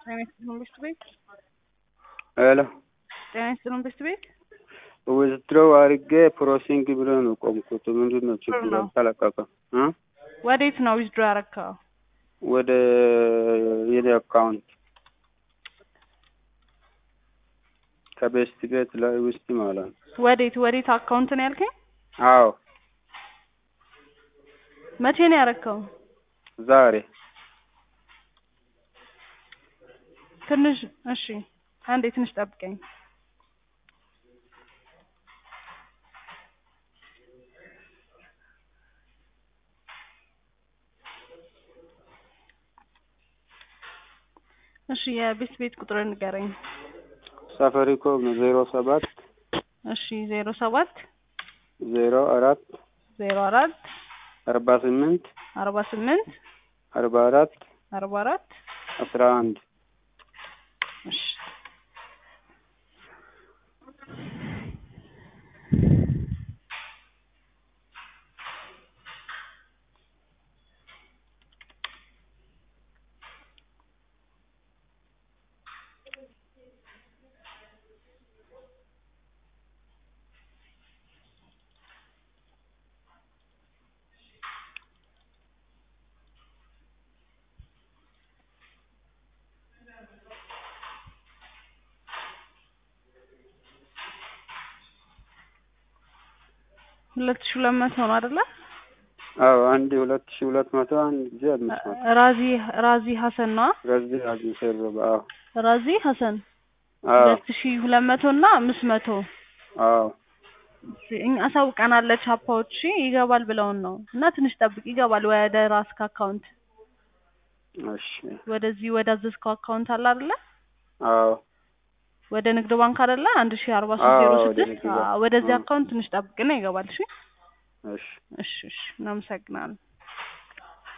ጤና ይስጥልን ብርቱ ቤት ሄሎ ጤና ይስጥልን ብርቱ ቤት ዊዝድሮው አድርጌ ፕሮሲንግ ብሎ ነው ቆምኩት። ምንድን ነው ችግሩ? ነው። አልተለቀቀም እ ወዴት ነው ዊዝድሮ ያረካው? ወደ የኔ አካውንት ከቤስት ቤት ላይ ውስጥ ማለት ነው። ወዴት ወዴት አካውንት ነው ያልከኝ? አዎ መቼ ነው ያረካው? ዛሬ ትንሽ እሺ፣ አንዴ ትንሽ ጠብቀኝ። እሺ፣ የቤት ቤት ቁጥር ንገረኝ። ሳፋሪኮም ነው ዜሮ ሰባት እሺ፣ ዜሮ ሰባት ዜሮ አራት ዜሮ አራት አርባ ስምንት አርባ ስምንት አርባ አራት አርባ አራት አስራ አንድ እሺ ሁለት ሺህ ሁለት መቶ ነው አይደለ? አዎ አንድ ሁለት ሺ ሁለት መቶ አንድ ጊዜ አምስት መቶ ራዚ ራዚ ሀሰን ነው በዚህ አግኝቼ አዎ ራዚ ሀሰን አዎ ሁለት ሺህ ሁለት መቶ እና አምስት መቶ አዎ እኛ አሳውቀናለች ሀፓዎች እሺ፣ ይገባል ብለውን ነው እና ትንሽ ጠብቅ ይገባል ወደ ራስክ አካውንት እሺ ወደዚህ ወደ አዘዝከው አካውንት አለ አይደለ አዎ ወደ ንግድ ባንክ አይደለ አንድ ሺህ አርባ ሶስት ዜሮ አዎ፣ ወደ ስድስት ንግድ ባንክ። ወደዚህ አዎ። አካውንት ትንሽ ጠብቅና ይገባል እሺ እሺ እሺ እሺ እናመሰግናለን